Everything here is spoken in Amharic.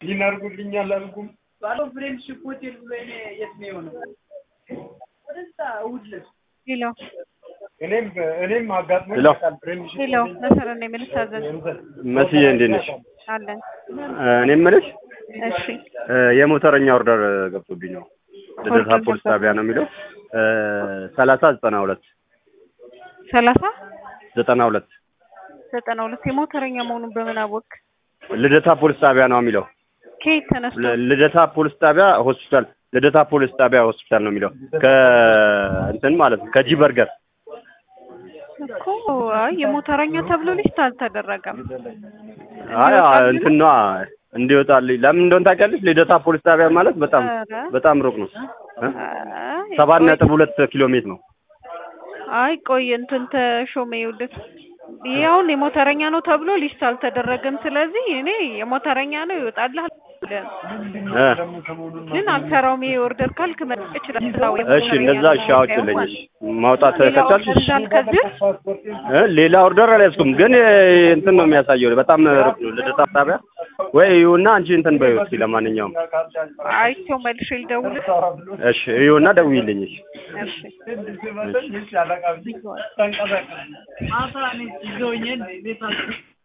ይናርጉልኛል አልኩም ባለው ፍሬንድሺፕ ሆቴል ብሎ እኔ የት ነው የሆነው? ወደዛ እሑድ ዕለት ሄሎ እኔም እኔም አጋጥሞኝ ሄሎ። ያውቃል። ፍሬንድሺፕ ሄሎ መሰረት ነው የምንታዘዝ መስዬ እንዴት ነሽ? አለን። እኔ የምልሽ እሺ የሞተረኛ ኦርደር ገብቶብኝ ነው። ልደታ ኦርደር ፖሊስ ገብቶ- ጣቢያ ነው የሚለው ሰላሳ ዘጠና ሁለት ሰላሳ ዘጠና ሁለት ዘጠና ሁለት የሞተረኛ መሆኑን በምን አወቅ? ልደታ ፖሊስ ጣቢያ ነው የሚለው ከየት ተነስቶ? ል- ልደታ ፖሊስ ጣቢያ ሆስፒታል ልደታ ፖሊስ ጣቢያ ሆስፒታል ነው የሚለው ከእንትን ማለት ነው ከጂ በርገር እኮ አይ የሞተረኛ ተብሎ ሊስት አልተደረገም። አይ እንትን ነዋ እንዲወጣልኝ ለምን እንደሆነ ታውቂያለሽ? ልደታ ፖሊስ ጣቢያ ማለት በጣም ኧረ፣ በጣም ሩቅ ነው እ? አይ፣ ሰባት ቆይ- ነጥብ ሁለት ኪሎ ሜትር ነው። አይ ቆይ እንትን ተሾመ ይኸውልህ ይሄ አሁን የሞተረኛ ነው ተብሎ ሊስት አልተደረገም። ስለዚህ እኔ የሞተረኛ ነው ይወጣልሃል ብለን እ? ግን አልሰራውም። ይሄ ኦርደር ካልክ መጣ ይችላል። እሺ እንደዛ እሺ አውጭልኝ እሺ ማውጣት ሌላ ከቻልሽ ኦርደር ይዛል ከዚህ እ? ሌላ ኦርደር አልያዝኩም ግን እ, እንትን ነው የሚያሳየው በጣም ሩቅ ነው ልደታ ጣቢያ ወይ ይሁና አንቺ እንትን በይው እስኪ ለማንኛውም አይቼው መልሼ ልደውልህ። እሺ ይሁና ደውዪልኝ እሺ እሺ ማታ እኔ ይዘውኝ ቤታቸው